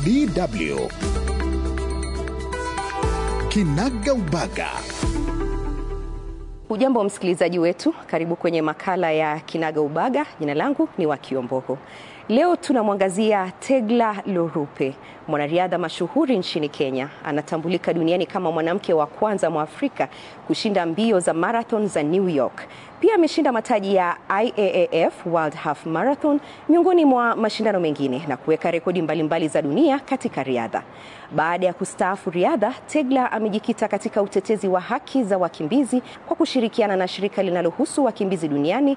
DW Kinaga Ubaga. Ujambo msikilizaji wetu, karibu kwenye makala ya Kinaga Ubaga. Jina langu ni Wakiombogo. Leo tunamwangazia Tegla Lorupe, mwanariadha mashuhuri nchini Kenya. Anatambulika duniani kama mwanamke wa kwanza Mwafrika kushinda mbio za marathon za New York. Pia ameshinda mataji ya IAAF World Half Marathon miongoni mwa mashindano mengine na kuweka rekodi mbalimbali za dunia katika riadha. Baada ya kustaafu riadha, Tegla amejikita katika utetezi wa haki za wakimbizi kwa kushirikiana na shirika linalohusu wakimbizi duniani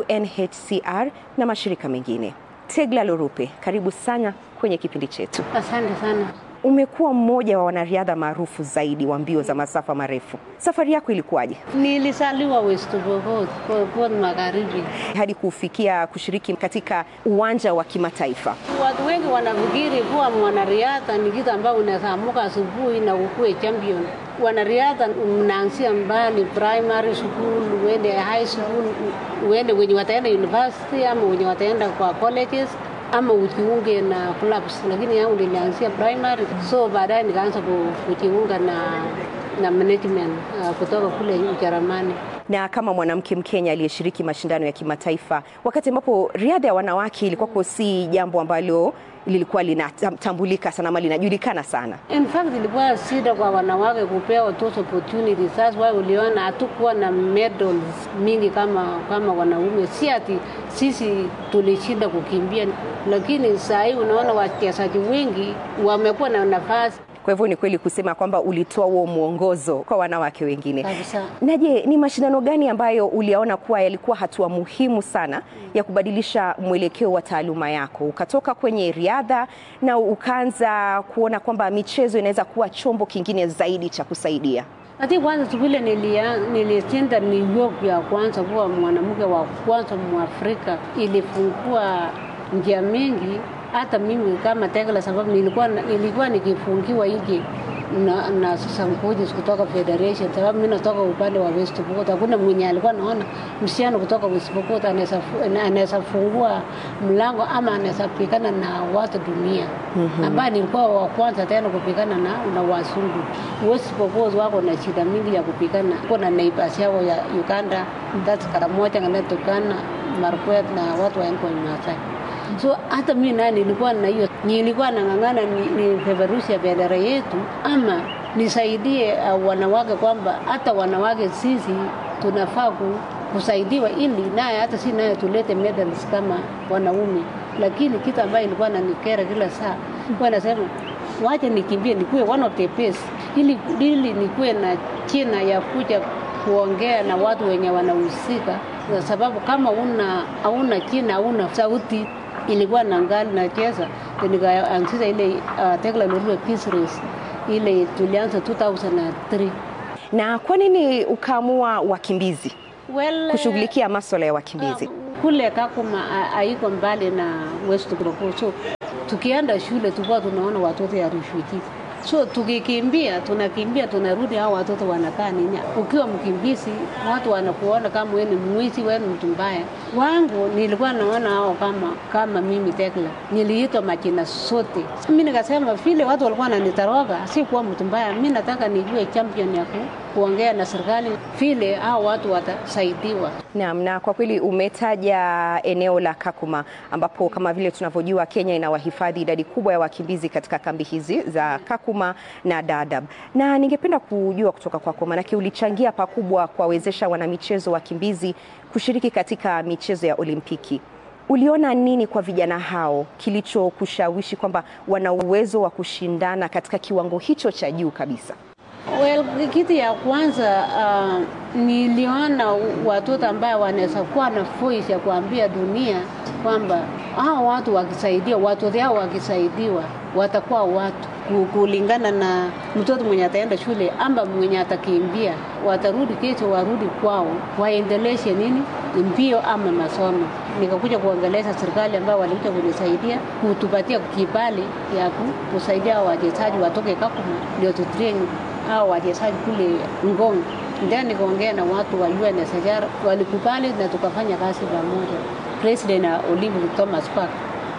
UNHCR na mashirika mengine. Tegla Lorupe, karibu sana kwenye kipindi chetu. Asante sana. Umekuwa mmoja wa wanariadha maarufu zaidi wa mbio za masafa marefu. Safari yako ilikuwaje Nilizaliwa West Pokot, Pokot Magharibi. hadi kufikia kushiriki katika uwanja wa kimataifa? Watu wengi wanafikiri kuwa mwanariadha ni kitu ambao unaweza amuka asubuhi na ukue champion. Wanariadha mnaanzia mbali, primary school, uende high school, uende wenye wataenda university ama wenye wataenda kwa colleges ama ujiunge na clubs, lakini yangu nilianzia primary, so baadaye nikaanza ku- kujiunga na na management uh, kutoka kule Ujerumani. na kama mwanamke Mkenya aliyeshiriki mashindano ya kimataifa, wakati ambapo riadha ya wanawake ilikuwa si jambo ambalo lilikuwa linatambulika sana ama linajulikana sana. In fact ilikuwa shida kwa wanawake kupewa those opportunities. That's why uliona hatukuwa na medals mingi kama kama wanaume. Si ati sisi tulishinda kukimbia, lakini saa hii unaona wachezaji wengi wamekuwa na nafasi Kwa hivyo ni kweli kusema kwamba ulitoa huo mwongozo kwa wanawake wengine. kabisa. Na je, ni mashindano gani ambayo uliyaona kuwa yalikuwa hatua muhimu sana ya kubadilisha mwelekeo wa taaluma yako, ukatoka kwenye riadha na ukaanza kuona kwamba michezo inaweza kuwa chombo kingine zaidi cha kusaidia? Ati kwanza tu vile nilia- nilishinda New York ya kwanza kuwa mwanamke wa kwanza Mwafrika, ilifungua njia mingi hata mimi kama Tegla, sababu nilikuwa nilikuwa nikifungiwa nje na, na sasa coaches kutoka federation, sababu mimi natoka upande wa West Pokot. Hakuna mwenye alikuwa naona msichana kutoka West Pokot anaweza fu- anaweza fungua mlango ama anaweza pikana na watu dunia mm-hmm. ambaye nilikuwa wa kwanza tena kupikana na, na wazungu. West Pokot wako na shida mingi ya kupikana, kuna neighbors yao ya Uganda, that's Karamoja na Turkana, Marakwet na watu wa Nkoi Maasai. So hata mimi naye nilikuwa na hiyo, nilikuwa nang'ang'ana ni, ni peperusha bendera yetu ama nisaidie uh, wanawake kwamba hata wanawake sisi tunafaa ku, kusaidiwa ili naye hata si naye tulete medals kama wanaume. Lakini kitu ambayo ilikuwa nanikera kila saa, nilikuwa nasema wacha nikimbie nikuwe one of the best, ili, ili nikuwe na china ya kuja kuongea na watu wenye wanahusika, kwa sababu kama una hauna china hauna sauti ilikuwa na ngali nacheza nikaanzisha ile uh, Tekla Lolwe Peace Race ile tulianza 2003. Na kwa nini ukaamua wakimbizi Well, kushughulikia maswala ya wakimbizi? kule Kakuma ha- haiko mbali na West Pokot, so tukienda shule tulikuwa tunaona watoto ya refugees so tukikimbia, tunakimbia tunarudi, hao watoto wanakaa nini? Ukiwa mkimbizi, watu wanakuona kama wewe ni mwizi, wewe ni mtu mbaya. Wangu nilikuwa naona hao kama kama mimi Tekla, niliitwa majina sote. Mimi nikasema vile watu walikuwa wananitoroka, si kuwa mtu mbaya. Mimi nataka nijue champion ya ku, kuongea na serikali, vile hao watu watasaidiwa. Naam, na kwa kweli umetaja eneo la Kakuma ambapo kama vile tunavyojua Kenya inawahifadhi idadi kubwa ya wakimbizi katika kambi hizi za Kakuma na Dadaab, na ningependa kujua kutoka kwako, maanake ulichangia pakubwa kuwawezesha wanamichezo wakimbizi kushiriki katika michezo ya Olimpiki. Uliona nini kwa vijana hao kilichokushawishi kwamba wana uwezo wa kushindana katika kiwango hicho cha juu kabisa? Well, kitu ya kwanza uh, niliona watoto ambayo wanaweza kuwa na voice ya kuambia dunia kwamba hao watu wakisaidia, watoto hao wakisaidiwa watakuwa watu ku- kulingana na mtoto mwenye ataenda shule ama mwenye atakimbia, watarudi kesho, warudi kwao, waendeleshe nini mbio ama masomo. Nikakuja kuongelesha serikali ambayo walikuja kunisaidia kutupatia kibali ya ku- kusaidia hao wachezaji watoke Kakuma ndio tutrain hao wachezaji kule Ngong. Ndio nikaongea na watu wa UNHCR walikubali na tukafanya kazi pamoja. President na Olympic Thomas Park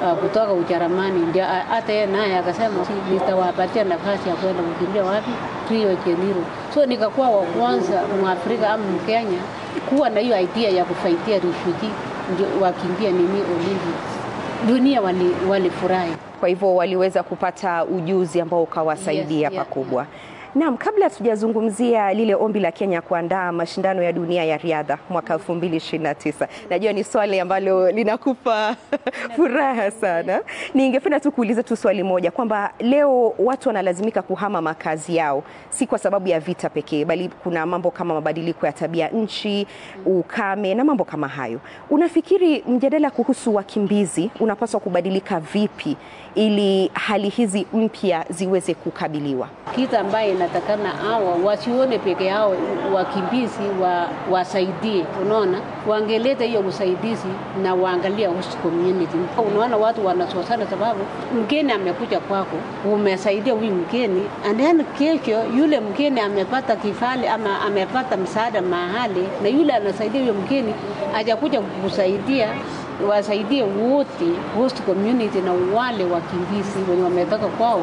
uh, kutoka Ujerumani, ndio uh, hata yeye naye akasema "Si, nitawapatia nafasi ya kwenda kukimbia wapi Rio de Janeiro. So nikakuwa wa kwanza Mwafrika ama Mkenya kuwa na hiyo idea ya kufaitia refugee ndio wakimbia nini Olympics. Dunia wali- walifurahi Kwa hivyo waliweza kupata ujuzi ambao ukawasaidia Yes, yeah, pakubwa. Naam, kabla hatujazungumzia lile ombi la Kenya kuandaa mashindano ya dunia ya riadha mwaka 2029. Najua ni swali ambalo linakupa furaha sana. Ningependa tu kuuliza tu swali moja kwamba leo watu wanalazimika kuhama makazi yao si kwa sababu ya vita pekee, bali kuna mambo kama mabadiliko ya tabia nchi, ukame na mambo kama hayo. Unafikiri mjadala kuhusu wakimbizi unapaswa kubadilika vipi ili hali hizi mpya ziweze kukabiliwa? kitu ambaye inatakana hawa wasione peke yao wakimbizi wa, wasaidie. Unaona, wangeleta hiyo usaidizi na waangalia host community. Unaona watu wanasosana sababu mgeni amekuja kwako, umesaidia huyu mgeni, and then kesho yule mgeni amepata kifali ama amepata msaada mahali, na yule anasaidia huyo mgeni hajakuja kukusaidia wasaidie wote host community na wale wakimbizi wenye wametoka kwao,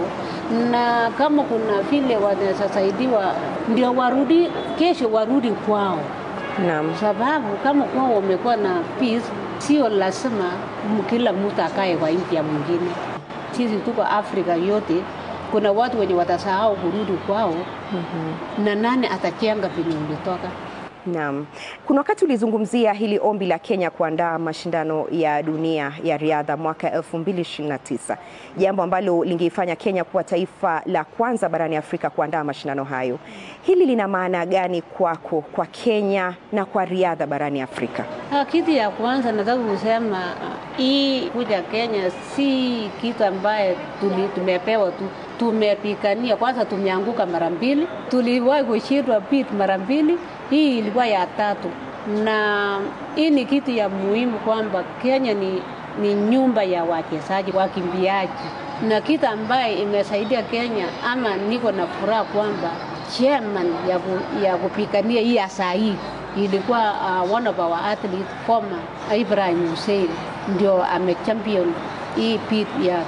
na kama kuna vile wanaweza saidiwa, ndio warudi kesho, warudi kwao, Naam. sababu kama kwao wamekuwa na peace, sio lazima m- kila mtu akae kwa nchi ya mwingine. Sisi tuko Afrika yote, kuna watu wenye watasahau kurudi kwao, na nani atajenga penye ulitoka? Naam. Kuna wakati ulizungumzia hili ombi la Kenya kuandaa mashindano ya dunia ya riadha mwaka 2029, jambo ambalo lingeifanya Kenya kuwa taifa la kwanza barani Afrika kuandaa mashindano hayo. Hili lina maana gani kwako, kwa Kenya na kwa riadha barani Afrika? Ah, Kitu ya kwanza nataka kusema ah, hii kuja Kenya si kitu ambaye tuli, tumepewa tu, tumepigania. Kwanza tumeanguka mara mbili, tuliwahi kushindwa pit mara mbili, hii ilikuwa ya tatu, na hii ni kitu ya muhimu kwamba Kenya ni, ni nyumba ya wachezaji wakimbiaji, na kitu ambaye imesaidia Kenya ama niko na furaha kwamba chairman ya, ku, ya kupigania hii ya saa hii ilikuwa uh, one of our athletes former Ibrahim Hussein ndio amechampion hii pit ya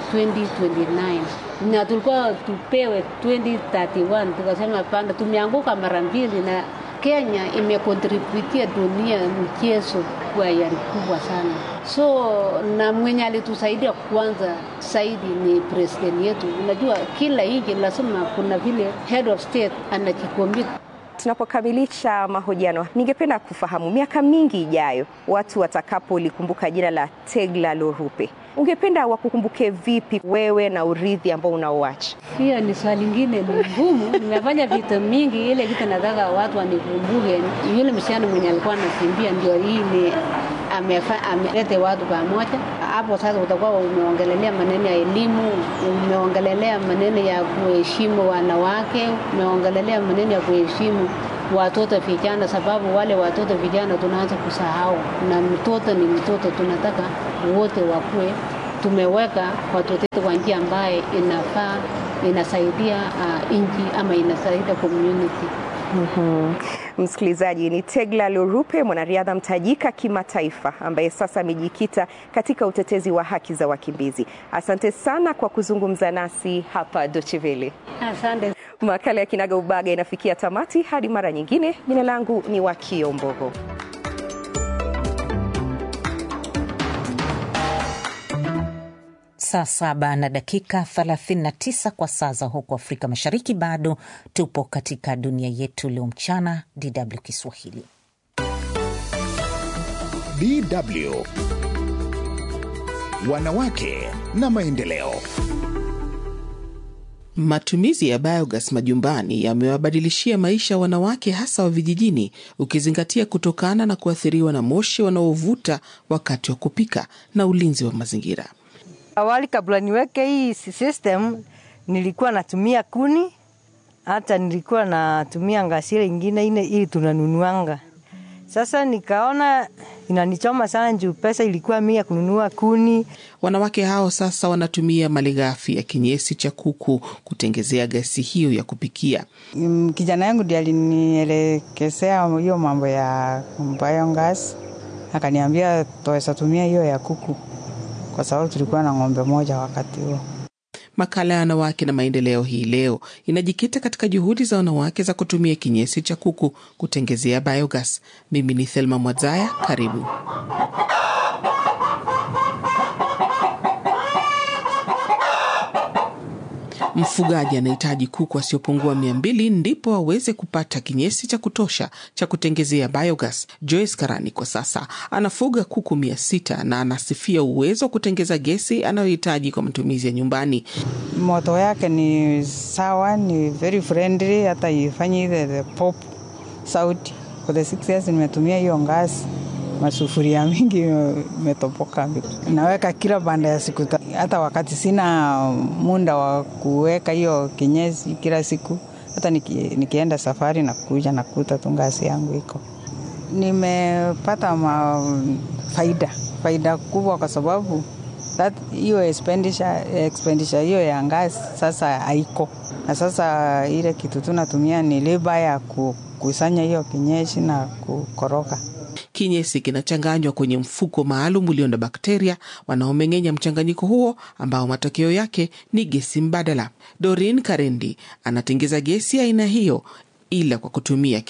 2029 na tulikuwa tupewe 2031 tukasema hapana, tumeanguka mara mbili na Kenya imekontributia dunia mchezo kwa yari kubwa sana. So na mwenye alitusaidia kwanza zaidi ni president yetu. Unajua kila nchi lazima kuna vile head of state anajikomit Tunapokamilisha mahojiano, ningependa kufahamu miaka mingi ijayo, watu watakapolikumbuka jina la Tegla Lorupe, ungependa wakukumbuke vipi wewe na urithi ambao unaoacha? Hiyo ni swali lingine ni ngumu. Nimefanya vitu mingi, ile kitu nataka watu wanikumbuke. Yule msichana mwenye alikuwa anakimbia ndio hii ni amefa- amelete watu pamoja. Hapo sasa utakuwa umeongelelea maneno ya elimu, umeongelelea maneno ya kuheshimu wanawake, umeongelelea maneno ya kuheshimu watoto vijana, sababu wale watoto vijana tunaanza kusahau, na mtoto ni mtoto, tunataka wote wakuwe tumeweka watoto wetu kwa njia ambaye inafaa inasaidia uh, nchi ama inasaidia community. Mhm. Msikilizaji, ni Tegla Lorupe, mwanariadha mtajika kimataifa ambaye sasa amejikita katika utetezi wa haki za wakimbizi. Asante sana kwa kuzungumza nasi hapa Deutsche Welle. Asante. Makala ya Kinaga Ubaga inafikia tamati. Hadi mara nyingine, jina langu ni Wakio Mbogo. Saa saba na dakika 39 kwa saa za huko Afrika Mashariki. Bado tupo katika dunia yetu leo mchana. DW Kiswahili. DW Wanawake na maendeleo. Matumizi ya biogas majumbani yamewabadilishia maisha wanawake hasa wa vijijini, ukizingatia kutokana na kuathiriwa na moshi wanaovuta wakati wa kupika na ulinzi wa mazingira. Awali kabla niweke hii system nilikuwa natumia kuni, hata nilikuwa natumia ngasile ingine ine ili tunanunuanga. Sasa nikaona inanichoma sana juu pesa ilikuwa mia kununua kuni. Wanawake hao sasa wanatumia malighafi ya kinyesi cha kuku kutengezea gasi hiyo ya kupikia. Mm, Kijana yangu ndiye alinielekezea hiyo mambo ya biogas, akaniambia tuweza tumia hiyo ya kuku kwa sababu tulikuwa na ng'ombe moja wakati huo. Makala ya wanawake na maendeleo hii leo inajikita katika juhudi za wanawake za kutumia kinyesi cha kuku kutengezea biogas. Mimi ni Thelma Mwadzaya, karibu. Mfugaji anahitaji kuku wasiopungua mia mbili ndipo aweze kupata kinyesi cha kutosha cha kutengezea biogas. Joyce Karani kwa sasa anafuga kuku mia sita na anasifia uwezo wa kutengeza gesi anayohitaji kwa matumizi ya nyumbani. Moto yake ni sawa, ni very friendly, hata ifanyi ile the pop sauti. For the six years nimetumia hiyo ngazi masufuria mingi imetopoka. Naweka kila baada ya siku, hata wakati sina muda wa kuweka hiyo kinyesi kila siku, hata niki, nikienda safari na kuja nakuta tu ngazi yangu iko. Nimepata ma faida faida kubwa kwa sababu hiyo expenditure expenditure hiyo ya ngazi sasa haiko, na sasa ile kitu tunatumia ni leba ya kukusanya hiyo kinyesi na kukoroga. Kinyesi kinachanganywa kwenye mfuko maalum ulio na bakteria wanaomeng'enya mchanganyiko huo ambao matokeo yake ni gesi mbadala. Dorin Karendi anatengeza gesi aina hiyo ila kwa kutumia